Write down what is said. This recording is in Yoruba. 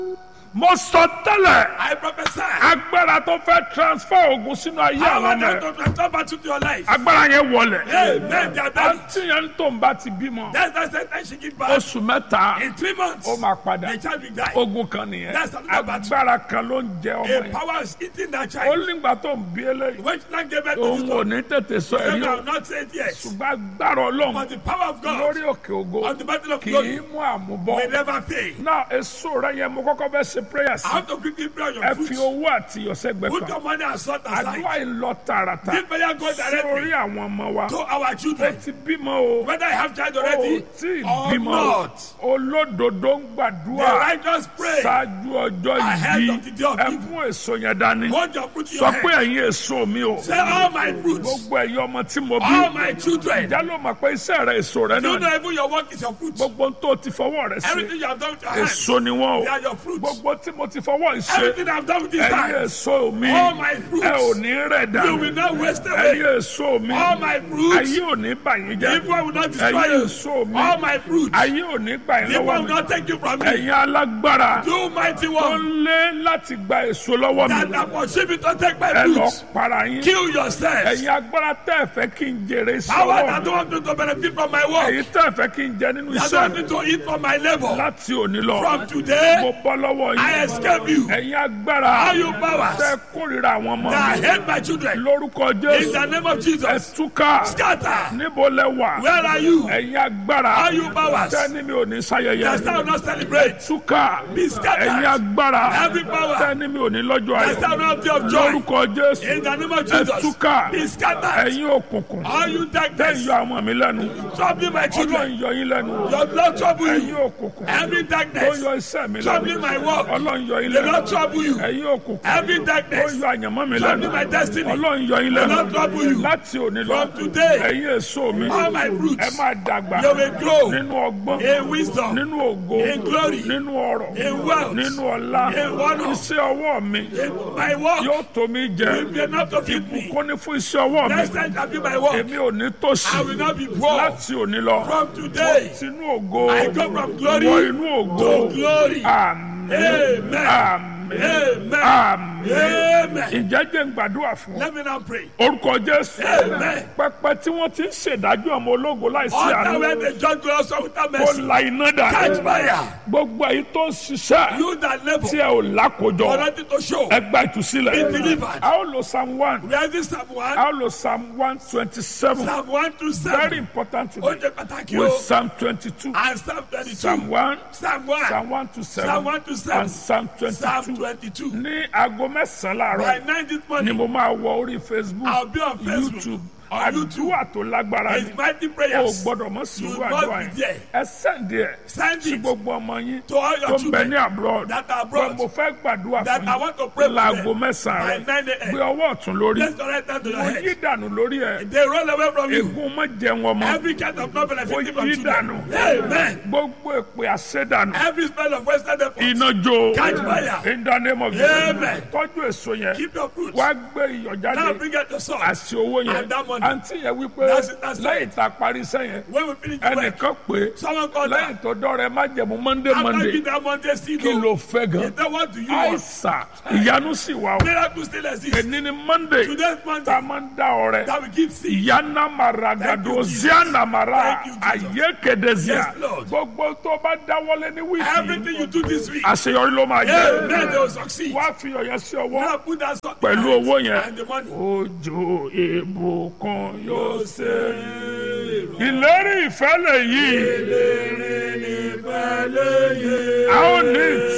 mo sọ tẹ́lẹ̀ I prophesy. agbára tó fẹ́ transfer ogun sínú ayé Power àwọn ọmọ that ẹ̀ to transfer battle to your life. agbára yẹn wọlẹ̀ Amen. They are dying. àti yẹn tó ń bá ti bímọ That's the sentence she give back. oṣù mẹ́ta In three months, ó máa padà the child will die. ogun kan nìyẹn That's another battle. agbára kan ló ń jẹ ọmọ A yẹn power is eating that ó child. nígbà tó ń bí eléyìí When she gave birth to òun this ò one, ní tètè sọ I èyí o will not say it yet. ṣùgbọ́n agbára ọlọ́run But the power of God lórí òkè ògo on the battle of kì í glory mú àmúbọ will never fail. náà èso rẹ yẹn mo kọ́kọ́ bẹ́ ṣe prayer sí I have to quickly pray on ẹ your fi foot. owó àti ìyọ̀sẹ́gbẹ́ Put kan your money and salt aside. àdúrà ìlọ tààràtà Give prayer go sórí directly àwọn ọmọ wa to our ó children. ti bímọ o Whether I have child ó already tí ì or bímọ o not. olódodo ń The gbàdúrà righteous pray. ṣáájú ọjọ́ Ahead yìí of the day of ẹ evil. mú èso yẹn dání Hold your fruit in sọ your pé hand. ẹ̀yin èso mi o Say all my fruits. gbogbo ẹ̀yin ọmọ tí mo bí All my children. ìjà ló mọ̀ pé iṣẹ́ rẹ èso rẹ You náà ni. know even your work is your fruit. gbogbo ohun tó ti fọwọ́ rẹ ṣe Everything you have done with your hands. èso ni wọ́n They o are your fruits. gbogbo tí mo ti fọwọ́ ṣe Everything I've done with this ẹ̀yin hand. èso mi All my fruits. ẹ ò ní rẹ̀ You will dànù not waste ẹ̀yin away. èso mi All my fruits. ayé ò ní bà yín jẹ́ Evil will not destroy ẹ̀yin you. èso mi All my fruits. ayé ò ní gbà yín Evil lọ́wọ́ will mi not take you from me. ẹ̀yin alágbára You mighty tó one. ń lé láti gba èso lọ́wọ́ That mi are pursuing to take my ẹ lọ fruits. para yín Kill yourself. ẹ̀yin agbára tẹ́ ẹ fẹ́ kí n jèrè sí Power ọwọ́ that mi don't want me to benefit from my work. ẹ̀yin tẹ́ ẹ fẹ́ kí n jẹ nínú That iṣẹ́ don't want mi me to eat from my labor. láti òní lọ From today, mo bọ́ lọ́wọ́ I yín escape you. ẹ̀yin agbára All you powers tẹ́ kórìíra àwọn ọmọ that mi hate my children. lórúkọ In jésù the name of ẹ Jesus. túká Scatter. níbo lẹ wà Where are you? ẹ̀yin agbára All you powers tẹ́ ní mi ò ní that sáyẹyẹ shall not celebrate. túká Be scattered. ẹ̀yin agbára Every power tẹ́ ní mi ò ní lọ́jọ́ that ayọ̀ shall not have day of joy. lórúkọ jésù In the name of ẹ Jesus. túká Be scattered. ẹ̀yin òkùnkùn All you tẹ́ darkness. yọ àwọn mi lẹ́nu Troubling my ọlọ́run children. yọ yín lẹ́nu Your blood trouble ẹ̀yin you. òkùnkùn Every tó darkness. yọ iṣẹ́ mi lẹ́nu Troubling my work. ọlọ́run yọ yín The lẹ́nu Lord trouble you. ẹ̀yin òkùnkùn Every tó darkness. yọ àyànmọ́ mi lẹ́nu Troubling my destiny. ọlọ́run yọ yín The lẹ́nu Lord trouble you. láti òní lọ From today. ẹ̀yin èso mi All my ẹ fruits. máa dàgbà You will grow. nínú ọgbọ́n In wisdom. nínú ògo In glory. nínú ọrọ̀ In wealth. nínú ọlá In honor. iṣẹ́ ọwọ́ mi In my work. yóò tó mi jẹ will be enough to feed me. ìbùkún ní fún iṣẹ́ ọwọ́ mi Next time shall be my work. èmi ò ní tòṣì I will not be poor. láti òní lọ From today. sínú ògo I go from glory wọ inú ògo to glory. àmín Amen. àmín Amen. àmín Amen. ìjẹ́jẹ́ ń gbàdúrà fún ọ. Let me now pray. orúkọ jésù Amen. pẹpẹ tí wọn ti ń ṣèdájọ́ ọmọ ológo láìsí Altar where àánú the judge will also without kó mercy. la iná Catch dà fire. gbogbo èyí tó ń ṣiṣẹ́ You that labor. tí ẹ ò lákòjọ For nothing to show. ẹgbà ìtúsílẹ̀ Be delivered. a ó lo psalm one Where is this Psalm 1? a ó lo psalm one twenty seven Psalm 1 to very 7. important Ó today jẹ́ pàtàkì with o. psalm twenty two And Psalm 22. psalm one Psalm 1. psalm one to Psalm seven 1 to 7. and psalm twenty Psalm two 22. ní aago mẹ́sàn-án By láàárọ̀ 9 this ni morning, mo máa wọ orí facebook I'll be on Facebook. youtube On YouTube. àdúrà tó lágbára ni It's mighty o prayers. gbọ́dọ̀ mọ sí You irú must àdúrà be yẹn there. ẹ sẹ́ndì ẹ̀ Send sí it gbogbo ọmọ yín to all tó your ń bẹ children ní abroad that are pé mo abroad. fẹ́ gbàdúrà That fún I want to pray yín for láago them. mẹ́sàn-án By rẹ̀ 9 gbé a.m. ọwọ́ ọ̀tún lórí Let's direct that to your mo yí head. dànù lórí ẹ̀ They roll away from you. ègún mọ́ jẹun ọmọ Every kind of not benefiting Ó from yí children. dànù. Amen. gbogbo èpè àṣẹdànù Every spell of Western effort. iná jó Catch fire. in the name of Amen. Jesus tọ́jú èso yẹn Keep your fruits. wá gbé iyọ̀ Now jáde bring out your salt. àti owó yẹn And that money. àǹtí yẹn wípé That's it, that's it. lẹ́yìn tá a parí sẹ́yìn When we finish the work, ẹnìkan pé someone called lẹ́yìn that. tó dọ́rẹ̀ má jẹ̀mú monday After monday giving that Monday seed, kí ló fẹ́ gan he said, what do you want? àìsà ìyanu sì wà o Miracle still exists. èní ni monday Today's tá a Monday, máa ń dá ọrẹ that we give seed. ìyáná mara Thank gàdó you, Jesus. ziana mara Thank you, Jesus. ayé kedezia Yes, Lord. gbogbo tó bá dáwọ́lé ní wíìkì Everything you do this week, àṣeyọrí ló máa amen, jẹ́ they will succeed. wá fi ọ̀yẹ́ sí ọwọ́ Now put that salt pẹ̀lú in owó it yẹn and the money. òjò ìbùkún yóò ṣe ìlérí ìfẹ́ lè yí a ó ní